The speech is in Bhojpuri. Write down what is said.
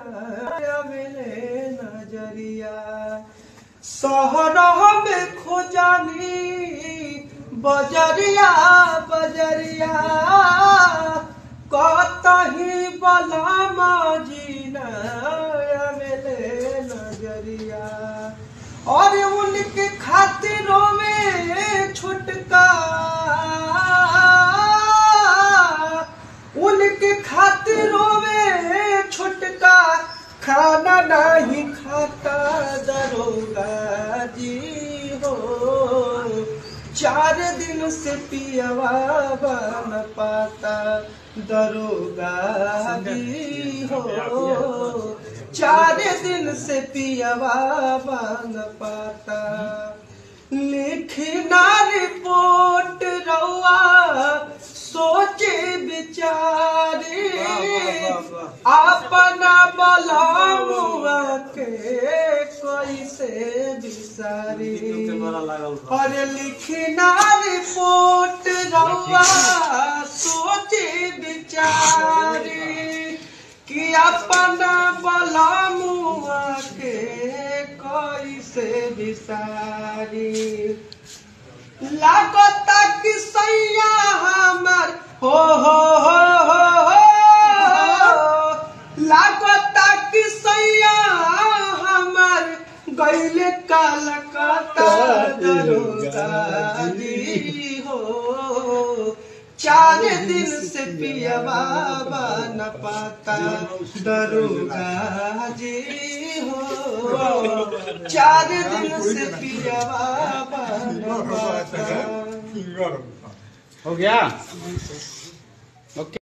मिले नजरिया शहर में खोजानी बजरिया बजरिया कतही बलामा जीना मिले नजरिया और उनके खातिरों में छुटका उनके खातिरों में छुटका खाना नहीं खाता दरोगा जी हो चार दिन से पियवा बन पाता दरोगा जी हो चार दिन से पियवा बन पाता लिखना रिपोर्ट रउआ सोचे विचारे अपना बलामुआ के कैसे बिसारी और लिखना रिपोर्ट रउआ सोचे विचारे कि अपना बलामुआ के कैसे बिसारी लागता कि सैया हमर हो हो हो हो हो लागता कि सैया हमर गैले कलकत्ता दरोगा जी हो चार दिन से पिया बाबा न पाता दरोगा जी हो चार दिन से पिया बाबा न पाता हो गया ओके